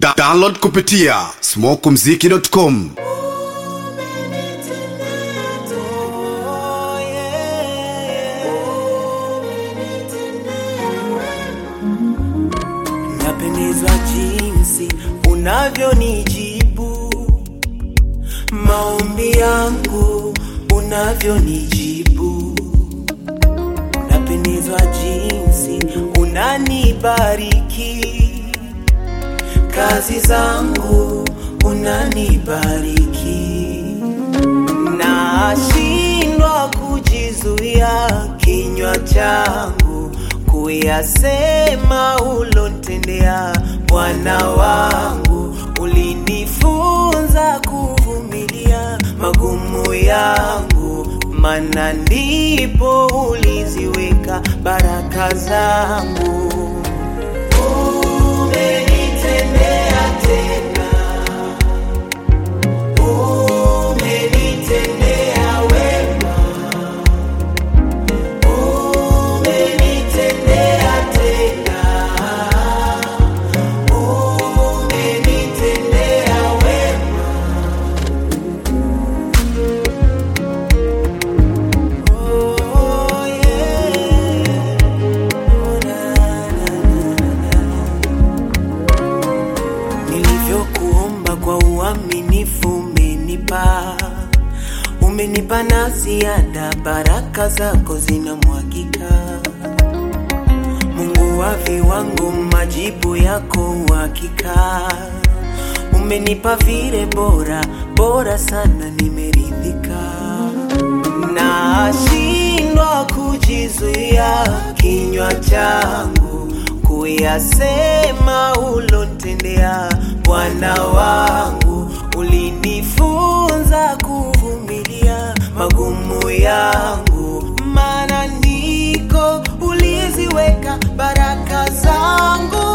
Da download kupitia smokumziki.com. Napendezwa jinsi unavyonijibu maombi yangu, unavyonijibu. Napendezwa jinsi unanibariki kazi zangu, unanibariki. Nashindwa kujizuia kinywa changu kuyasema ulontendea Bwana wangu. Ulinifunza kuvumilia magumu yangu, mana ndipo uliziweka baraka zangu. Umenitendea tena, umenitendea wema, umenitendea tena, umenitendea wema. Oh, yeah. Oh, na, na, na, na. Nilivyokuomba kwa uaminifu umenipa, umenipa na ziada, baraka zako zinamwagika. Mungu wa viwango, majibu yako uhakika. Umenipa vile bora bora sana, nimeridhika. Nashindwa kujizuia kinywa changu kuyasema ulontendea Bwana wangu. Ulinifunza kuvumilia magumu yangu, maana ndiko uliziweka baraka zangu.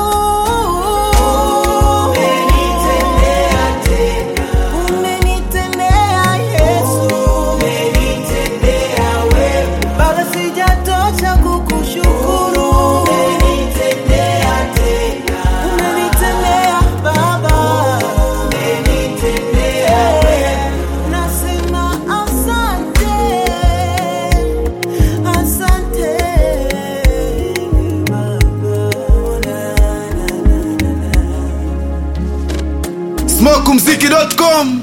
Umenitendea tena, umenitendea Yesu, umenitendea wema, bado sijatosha kukushukuru. Umenitendea tena, umenitendea Baba, umenitendea wema, nasema asante, asante Baba. Na, na, na, na, na. smokumziki.com.